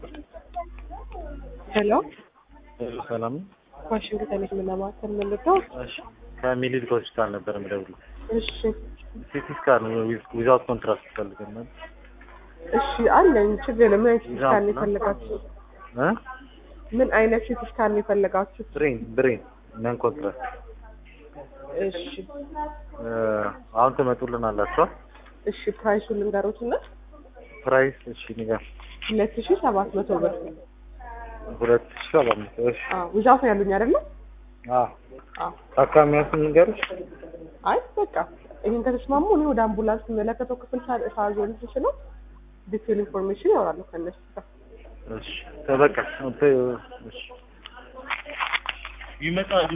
ሄሎ ሄሎ ሰላም ነው? ዋሽንግተን የሕክምና ማዕከል የምንለው? እሺ ከሚኒሊክ ሆስፒታል ነበር የምደውለው። እሺ ሲቲ ስካን ዊዛውት ኮንትራስት ይፈልገናል። እሺ አለኝ፣ ችግር የለም። ምን አይነት ሲቲ ስካን ነው ይዛው ነው? የፈለጋችሁ? እ ምን አይነት ሲቲ ስካን ነው የፈለጋችሁ? ብሬን ብሬን ነን ኮንትራስት እሺ እ አሁን ትመጡልን አላችኋል? እሺ ፕራይሱን ልንገሩትና ፕራይስ እሺ ንገር። ሁለት ሺ ሰባት መቶ ብር ሁለት ሺህ ሰባት መቶ እሺ ውዛት ነው ያሉኝ አይደለ? አዎ አዎ ታካሚያችን ንገሩሽ። አይ በቃ ይህን ከተስማሙ እኔ ወደ አምቡላንስ የሚመለከተው ክፍል ሳ- ሳዞን ስችለው ዲቴል ኢንፎርሜሽን ያወራሉ ከእነሱ ጋር። እሺ ተበቃ እሺ ይመጣል